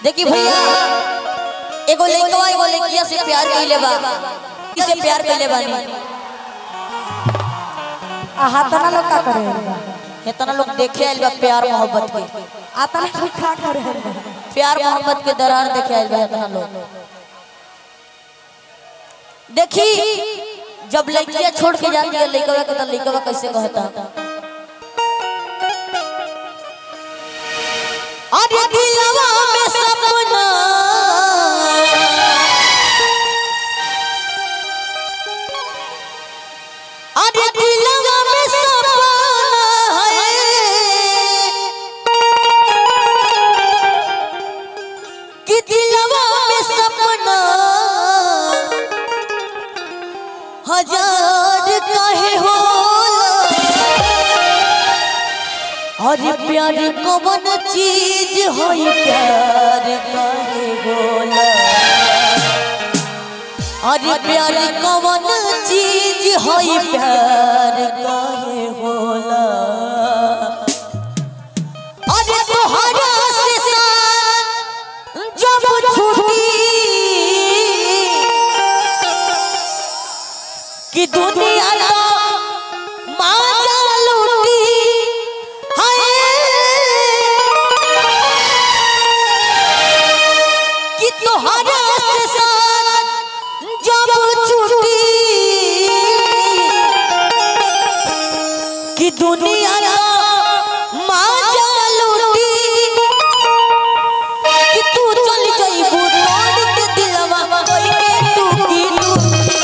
देखी भैया एगो लइकवा एगो लइकिया से प्यार कइले बा किसे प्यार कइले बानी हाथना लोग का करे इतना लोग देखे आइल बा प्यार मोहब्बत के आतना लोग का करे प्यार मोहब्बत के दरार देखे आइल बा इतना लोग देखी जब लइकिया छोड़ के जाती है लइकवा के तो लइकवा कैसे कहता अरे दिलवा में सपना अरे दिलवा में सपना है कि दिलवा में सपना हजार काहे होला और प्यार कौन चीज होई प्यार काहे होला और प्यार कौन चीज होई प्यार काहे होला अरे तोहरा से साथ जब छूटी कि दुनिया का माजा लूटी हाय कि तोहरा से साथ जब छूटी कि दुनिया का माजा लूटी कि तू चल जाइबू तोड़ के दिलवा कोई के टूकी टूकी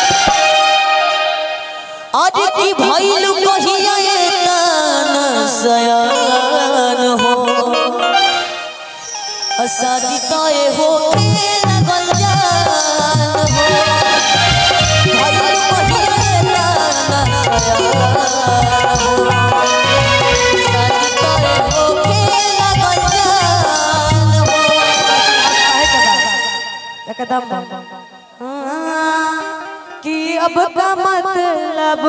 आज की भइल कहिया एतन सयान हो शादी तय हो के लगल जान हो भइल कहिया एतन सयान हो शादी तय हो के लगल जान हो एकदम कि अब का मतलब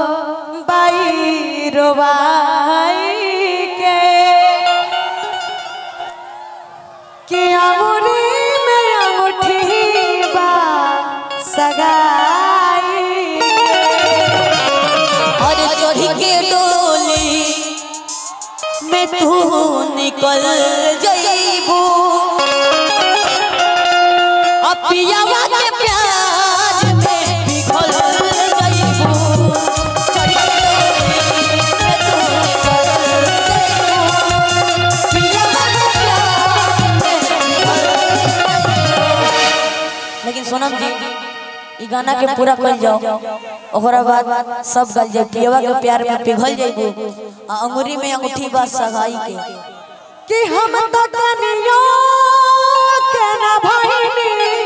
बाई रोवाई के कि अमुरी में अंगूठी बा सगाई और चढ़ी के डोली में तू निकल जइबू अपियावा के प्यार में पिघल जइबू चढ़ी के डोली में तू निकल जइबू पियावा के प्यार में पिघल जइबू लेकिन सोनम जी ई गाना के पूरा कर जाओ ओकरा बाद सब गल जाए पियवा के प्यार में पिघल जाइबू आ अंगूरी में अंगूठी बा सगाई के कि हम तो कनियो के ना भइनी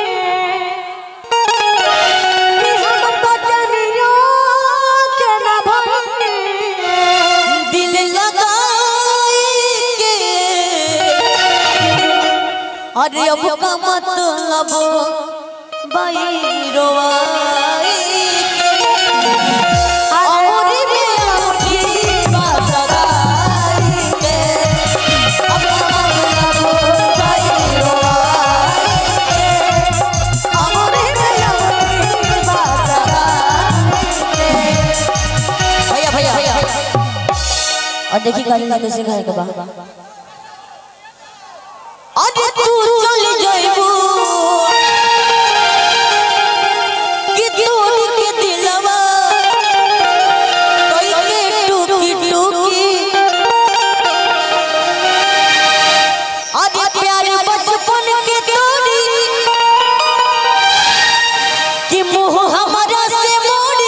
कि हम तो कनियो के ना भइनी दिल लगाई के अरे अब का मतलब बाई रोवाई के अंगूरी में अंगूठी बा सगाई के अब का मतलब बाई रोवाई के अंगूरी में अंगूठी बा सगाई के भैया भैया भैया और देखी गाली ना कैसे खाए के बा अरे तू चल जाइबू कि तोड़ के दिलवा कोई के टूकी टूकी अरे प्यार बचपन के तोड़ी कि मुंह हमारा से मोड़ी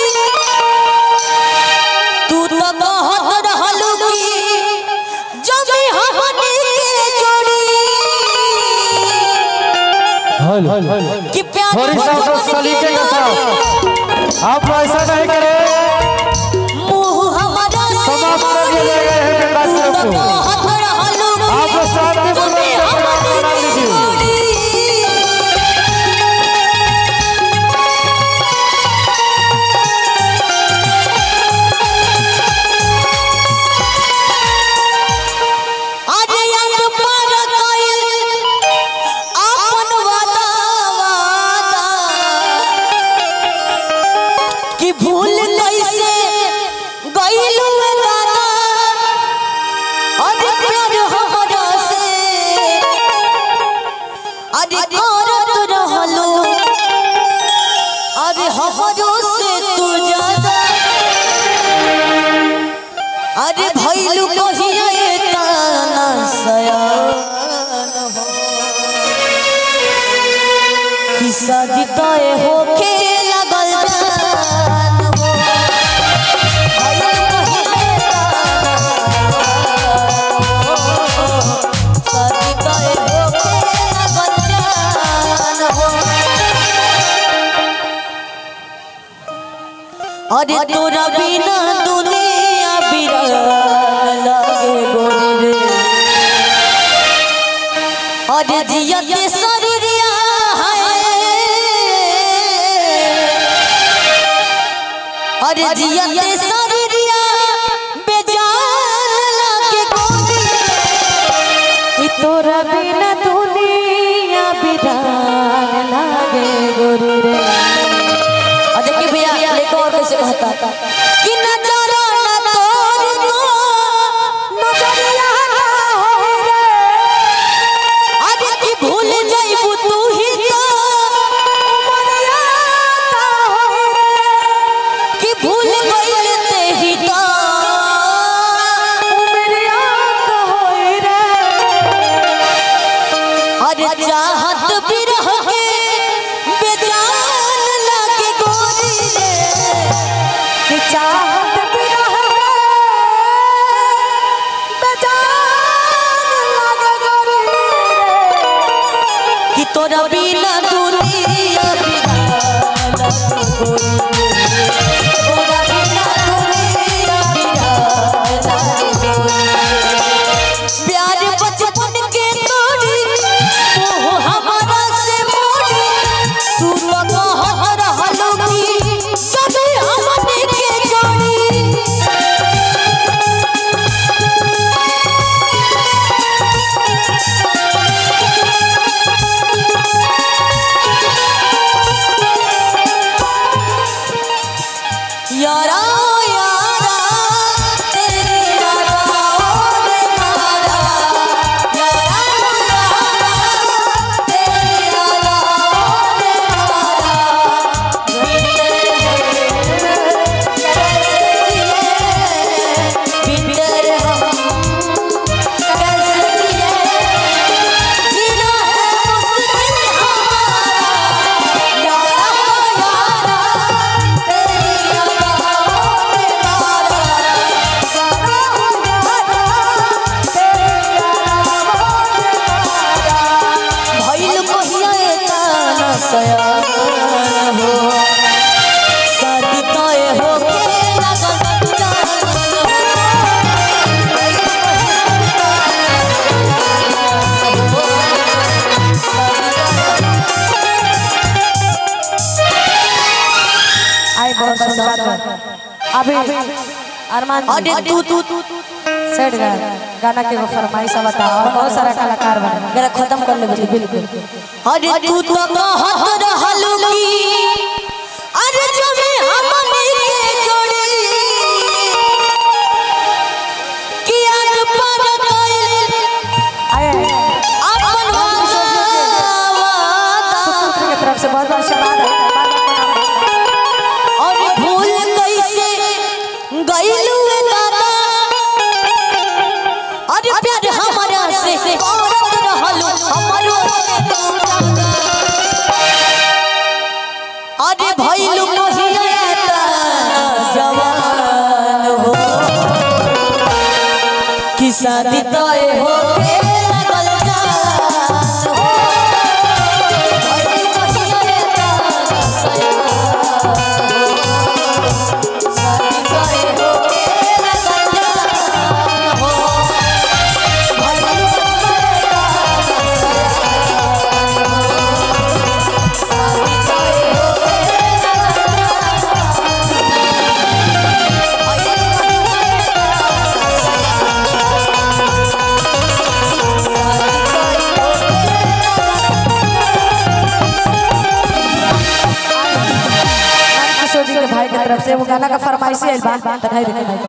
तू तो कहत रहलू कि जमी हमनी के जोड़ी हल कि प्यार थोड़ी सा तो बचपन सलीके के साथ आप ऐसा नहीं करें मुंह हमारा से समाप्त कर दिया जाएगा यहीं पे कार्यक्रम को कहत रहलू कि आप शांतिपूर्वक जमी से प्रोग्राम हमनी बना के लीजिए। जोड़ी आज याद पर अरे करत रहलो अरे हमरो से तू ज्यादा अरे भइलु कहिया एतना सयान हो कि शादी तय होके लगल जान हो भइलु कहिया एतना शादी तय होके लगल जान हो अरे तोरा बिना दुनिया बिरान लागे गोरी रे अरे जियत शरीरिया है अरे जियत शरीरिया बेजान लागे गोरी रे ई तोरा बिना दुनिया बिरान लागे गोरी रे और देखिए भैया लेको और कैसे कहता कि नजरा न तोर तो नजरिया ना हो रे अरे कि भूल जाइबू तू ही तो उमरिया का हो रे कि भूल गइल ते ही तो उमरिया का हो रे अरे चाहत भी रह के बेजान लगे गोरी रे कि चाहत बिना बेजान लागे गोरी रे कि तोरा बिना दुनिया बिरान लगे गोरी रे तोरा बिना दुनिया बिरान लगे गोरी रे। प्यार बचपन के तोड़ी मोह हमारा से मोड़ी तू तो कहत रहलो कि सभी हमने के जोड़ी यारा यारा तेरे यारा ओ रे मारा यारा यारा तेरे यारा ओ रे मारा बिन कैसे जिए बिन हम कैसे जिए जीना है मुश्किल हमारा यारा यारा तेरे यारा ओ रे मारा भइल कहिया एतना सयान हो शादी तय हो के लगन जान हो भइल कहिया एतना सयान हो। आई बहुत सुंदर बात अभी अरमान अरे तू तू तू सेट गा गाना के वो फरमाइश बता और बहुत सारा कलाकार बने जरा खत्म कर ले बच्चे बिल्कुल अरे तू तो कहत रहलू की अरे जमे हमनी के जोड़ी कि आज पर गइल आए अपन वादा वादा की तरफ से बहुत बहुत आशीर्वाद है और भूल कैसे गइलू ए दादा अरे प्यार हमारा से औरत रहलू हमरो से तू दादा अरे भइलू कहिया जवान हो कि शादी तय हो के लगल जान हो भइलू कहिया सयान हो शादी तय हो के लगल जान हो भइलू कहिया सयान हो शादी तय हो के लगल जान हो किशोर जी के भाई की तरफ से वो गाना का फरमाइशी आइल बा तनाई देखे भाई